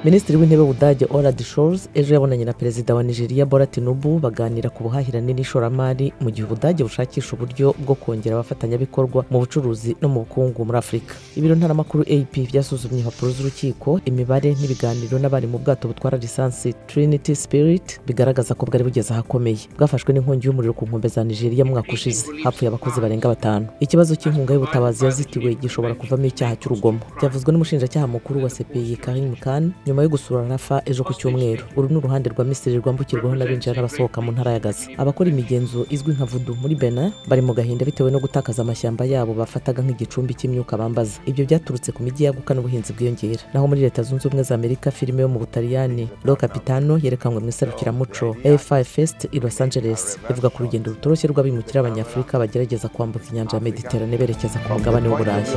minisitiri w'intebe w'ubudage orad shores ejo yabonanye na perezida wa nigeria bora tinubu baganira ku buhahirane n'ishoramari mu gihe ubudage bushakisha uburyo bwo kongera abafatanyabikorwa mu bucuruzi no mu bukungu muri afurika ibiro ntaramakuru ap byasuzumye impapuro z'urukiko imibare n'ibiganiro n'abari mu bwato butwara lisansi trinity spirit bigaragaza ko bwari bugeze ahakomeye bwafashwe n'inkongi y'umuriro ku nkombe za nigeria mwaka ushize hapfuye abakozi barenga batanu ikibazo cy'inkunga y'ubutabazi yazitiwe gishobora kuvamo icyaha cy'urugomo byavuzwe n'umushinjacyaha mukuru wa cpi karim mukani nyuma yo gusura rafa ejo ku cyumweru uru ni uruhande rwa misiri rwambukirwaho n'abinjira n'abasohoka mu ntara ya gaza abakora imigenzo izwi nka vudu muri benin bari mu gahinda bitewe no gutakaza amashyamba yabo bafataga nk'igicumbi cy'imyuka bambaza ibyo byaturutse ku mijyi yaguka n'ubuhinzi bwiyongera naho muri leta zunze ubumwe za amerika filime yo mu butaliyani lo capitano yerekanwe mu iserukiramuco afi fest i los angeles ivuga ku rugendo rutoroshye rw'abimukira abanyafurika bagerageza kwambuka inyanja ya mediterane berekeza ku mugabane w'uburayi